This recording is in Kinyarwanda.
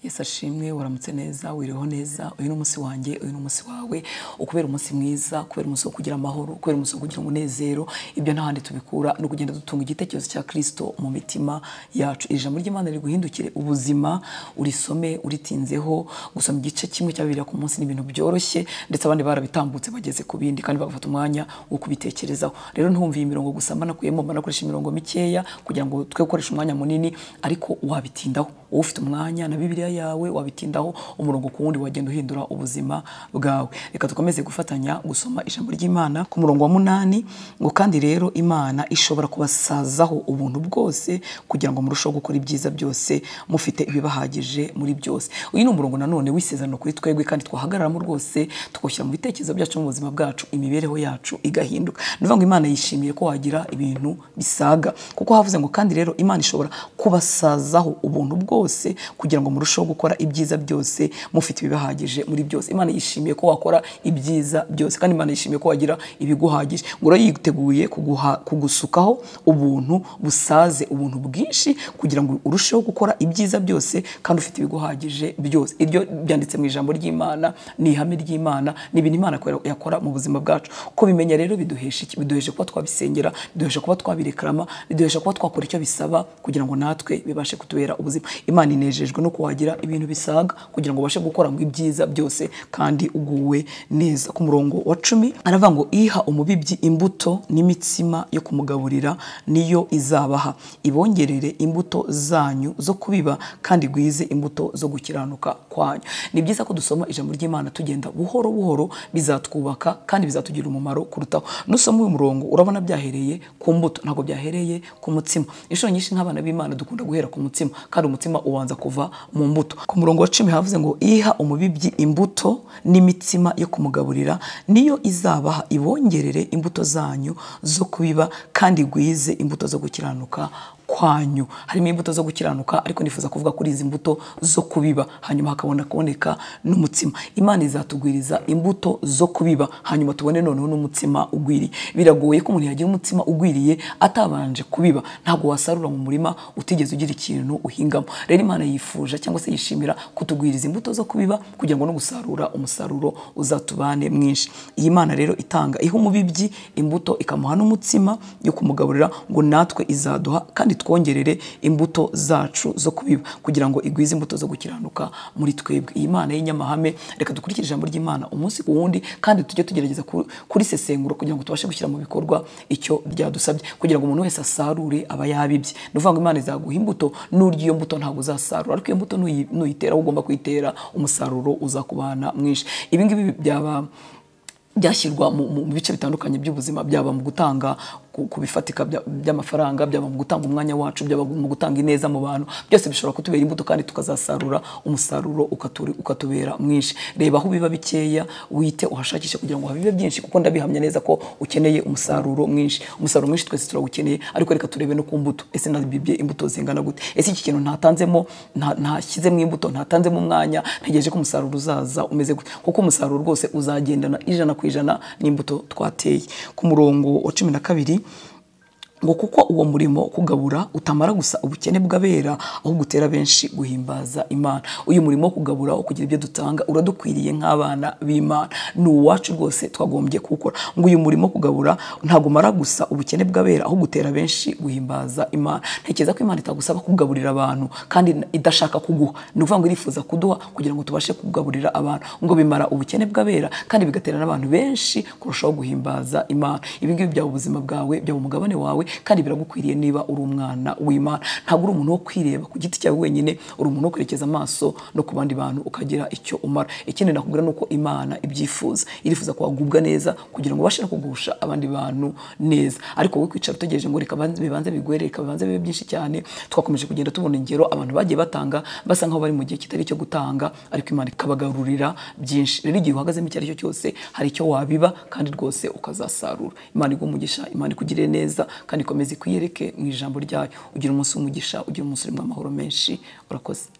Yesu ashimwe waramutse neza wiriho neza uyu ni umunsi wanjye uyu ni umunsi wawe ukubera umunsi mwiza kubera umunsi wo kugira amahoro kubera umunsi wo kugira umunezero ibyo nta handi tubikura ni ukugenda dutunga igitekerezo cya Kristo mu mitima yacu iri jambo ry'Imana riguhindukire ubuzima urisome uritinzeho gusoma igice kimwe cya Bibiliya ku munsi ni ibintu byoroshye ndetse abandi barabitambutse bageze ku bindi kandi bagafata umwanya wo kubitekerezaho rero ntumviye imirongo gusa mbanakuyemo mbanakoresha imirongo mikeya kugira ngo twe gukoresha umwanya munini ariko wabitindaho wowe ufite umwanya na bibiliya yawe wabitindaho umurongo ku wundi wagenda uhindura ubuzima bwawe reka dukomeze gufatanya gusoma ijambo ry'imana ku murongo wa munani ngo kandi rero imana ishobora kubasazaho ubuntu bwose kugira ngo murusheho gukora ibyiza byose mufite ibibahagije muri byose uyu ni umurongo nanone w'isezerano kuri twebwe kandi twahagararamo rwose tugashyira mu bitekerezo byacu mu buzima bwacu imibereho yacu igahinduka ni ukuvuga ngo imana yishimiye ko wagira ibintu bisaga kuko havuze ngo kandi rero imana ishobora kubasazaho ubuntu bwose kugira ngo murusheho gukora ibyiza byose mufite ibibahagije muri byose imana yishimiye ko wakora ibyiza byose kandi imana yishimiye ko wagira ibiguhagije ngo rero yiteguye kuguha, kugusukaho ubuntu busaze ubuntu bwinshi kugira ngo urusheho gukora ibyiza byose kandi ufite ibiguhagije byose iryo byanditse mu ijambo ry'imana ni ihame ry'imana ni ibintu imana yakora mu buzima bwacu ko bimenya rero biduhesha iki biduhesha kuba twabisengera biduhesha kuba twabirekarama biduhesha kuba twakora icyo bisaba kugira ngo natwe bibashe kutubera ubuzima imana inejejwe no kuwagira ibintu bisaga kugira ngo ubashe gukora mu ibyiza byose kandi uguwe neza ku murongo wa cumi aravuga ngo iha umubibyi imbuto n'imitsima yo kumugaburira niyo izabaha ibongerere imbuto zanyu zo kubiba kandi gwize imbuto zo gukiranuka kwanyu ni byiza ko dusoma ijambo ry'imana tugenda buhoro buhoro bizatwubaka kandi bizatugirira umumaro kurutaho nusoma uyu murongo urabona byahereye ku mbuto ntabwo byahereye ku mutsima inshuro nyinshi nk'abana b'imana dukunda guhera ku mutsima kandi umutsima ubanza kuva mu mbuto ku murongo wa cumi havuze ngo iha umubibyi imbuto n'imitsima yo kumugaburira niyo izabaha ibongerere imbuto zanyu zo kubiba kandi gwize imbuto zo gukiranuka kwanyu harimo imbuto zo gukiranuka ariko nifuza kuvuga kuri izi mbuto zo kubiba hanyuma hakabona kuboneka n'umutsima imana izatugwiriza imbuto zo kubiba hanyuma tubone noneho n'umutsima ugwiriye biragoye ko umuntu yagira umutsima ugwiriye atabanje kubiba ntabwo wasarura mu murima utigeze ugira ikintu uhingamo rero imana yifuza cyangwa se yishimira kutugwiriza imbuto zo kubiba kugira ngo no gusarura umusaruro uzatubane mwinshi iyi mana rero itanga iha umubibyi imbuto ikamuha n'umutsima yo kumugaburira ngo natwe izaduha kandi twongerere imbuto zacu zo kubiba kugira ngo igwize imbuto zo gukiranuka muri twebwe iyi mana y'inyamahame reka dukurikire ijambo ry'imana umunsi ku wundi kandi tujye tugerageza kurisesengura kugira ngo tubashe gushyira mu bikorwa icyo byadusabye kugira ngo umuntu wese asarure aba yabibye ni ukuvuga ngo imana izaguha imbuto n'urya iyo mbuto ntabwo uzasarura ariko iyo mbuto nuyitera ugomba kuyitera umusaruro uzakubana mwinshi ibi ngibi byaba byashyirwa mu bice bitandukanye by'ubuzima byaba mu gutanga ku bifatika by'amafaranga byaba mu gutanga umwanya wacu byaba mu gutanga ineza mu bantu byose bishobora kutubera imbuto kandi tukazasarura umusaruro ukatubera mwinshi reba aho biba bikeya wite uhashakishe kugira ngo habibe byinshi kuko ndabihamya neza ko ukeneye umusaruro mwinshi umusaruro mwinshi twese turawukeneye ariko reka turebe no ku mbuto ese nabibye imbuto zingana gute ese iki kintu ntatanzemo ntashyizemo imbuto ntatanzemo umwanya ntegereje ko umusaruro uzaza umeze gute kuko umusaruro rwose uzagendana ijana ku ijana n'imbuto twateye ku murongo wa cumi na kabiri ngo kuko uwo murimo kugabura utamara gusa ubukene bw'abera aho gutera benshi guhimbaza imana uyu murimo wo kugabura wo kugira ibyo dutanga uradukwiriye nk'abana b'imana ni uwacu rwose twagombye kuwukora ngo uyu murimo kugabura ntabwo umara gusa ubukene bw'abera aho gutera benshi guhimbaza imana ntekereza ko imana itagusaba kugaburira abantu kandi idashaka kuguha ni ukuvuga ngo irifuza kuduha kugira ngo tubashe kugaburira abantu ngo bimara ubukene bw'abera kandi bigatera n'abantu benshi kurushaho guhimbaza imana ibi ngibi byaba ubuzima bwawe byaba umugabane wawe kandi biragukwiriye niba uri umwana w'imana ntabwo uri umuntu wo kwireba ku giti cyawe wenyine uri umuntu wo kwerekeza amaso no ku bandi bantu ukagira icyo umara ikindi nakubwira ni uko imana ibyifuza irifuza ko wagubwa neza kugira ngo ubashe no kugusha abandi bantu neza ariko wowe kwicara utegereje ngo reka bibanze bigwere reka bibanze bibe byinshi cyane twakomeje kugenda tubona ingero abantu bagiye batanga basa nkaho bari mu gihe kitari icyo gutanga ariko imana ikabagarurira byinshi rero igihe uhagazemo icyo ari cyo cyose hari icyo wabiba kandi rwose ukazasarura imana igumugisha imana ikugirire neza kandi ikomeze ikwiyereke mu ijambo ryayo ugira umunsi w'umugisha ugira umunsi urimo amahoro menshi urakoze